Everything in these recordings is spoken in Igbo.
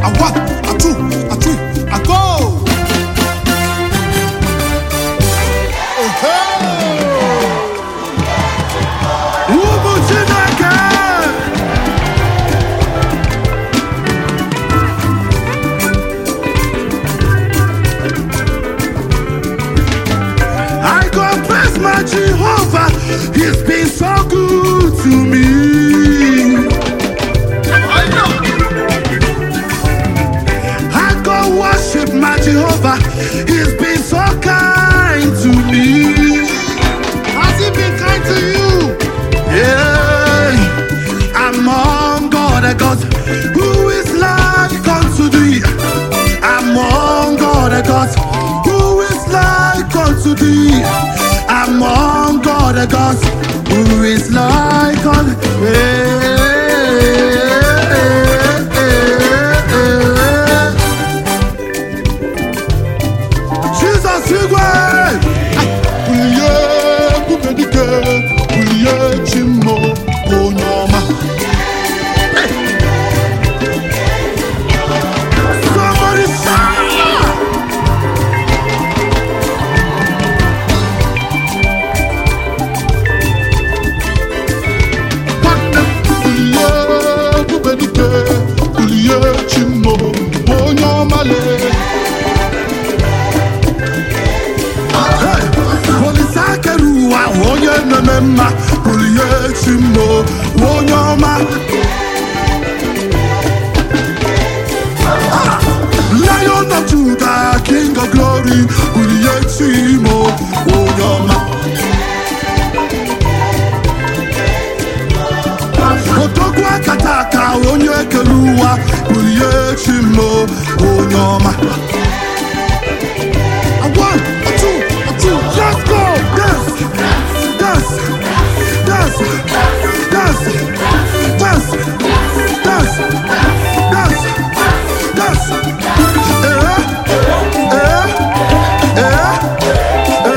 A one, a two, a three, a go! Ụmụ Chineke I confess my Jehovah, He's been so good to me. I go worship my Jehovah, He's been so kind to me. Has He been kind to you? Yeah, among God, the gods, who is like unto thee? Among God, the gods, who is like unto thee? Among God, the gods, who is like unto Jesus, Igwe! Bulie ebube dike, bulie chimo onye ọma. Somebody shout! Nwanne m bulie ebube dike, bulie chimo onye ọma lee. Hey! Olise akere ụwa onye na-eme mma bulie chi m o, onye ọma Ah! Lion of Judah, King of Glory bulie chi m o, onye ọma Odogwu akata aka onye kere ụwa bulie chi m o, onye ọma A one, a two, a two, let's go! Dance, dance, dance, dance, dance, dance, dance, dance. Eh, eh, eh, eh,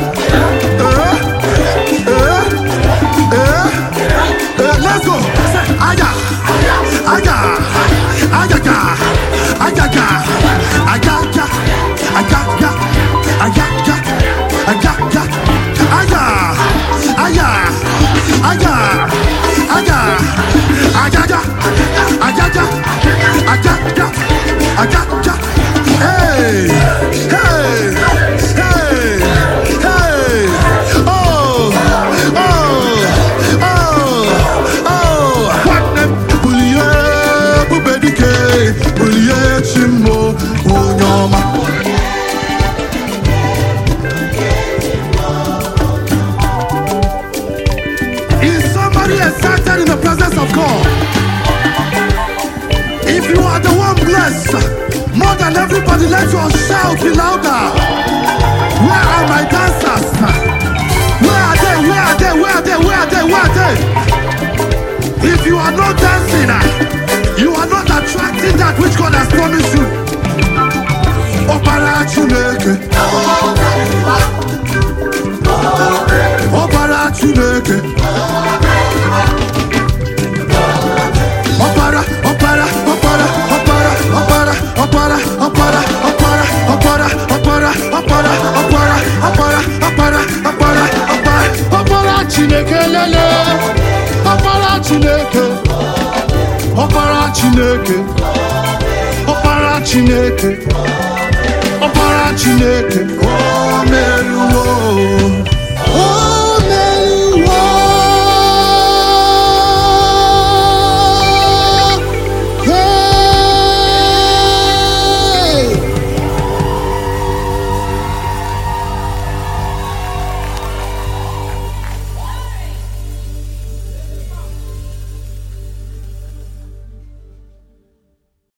eh, eh, eh, let's go! Say, Aya, aya, ayaga, ayaga, ayaga, ayaga, ayaga, ayaga, aya, aya, aya, aya, ayaga, ayaga, ayaga, ayaga. Hey, hey, hey, hey. Oh, oh, oh, oh. Nwanne m bulie ebube dike, bulie chi m o, onye ọma. Is somebody excited in the presence of God? If you are the one blessed, more than everybody, let your shout be louder. Where are my dancers? Where are they? Where are they? Where are they? Where are they? Where are they? If you are not dancing, ah, you are not attracting that which God has promised you. Ọbara Chineke. Ọbara Chineke. Ọbara, ọbara, ọbara, ọbara, ọbara, ọbara, ọbara, ọbara, ọbara, ọbara, ọbara, ọbara, ọbara, ọbara, ọbara, ọbara, ọbara Chineke lele. Ọbara Chineke. Ọbara Chineke. Ọbara Chineke. Ọbara Chineke. O meruo.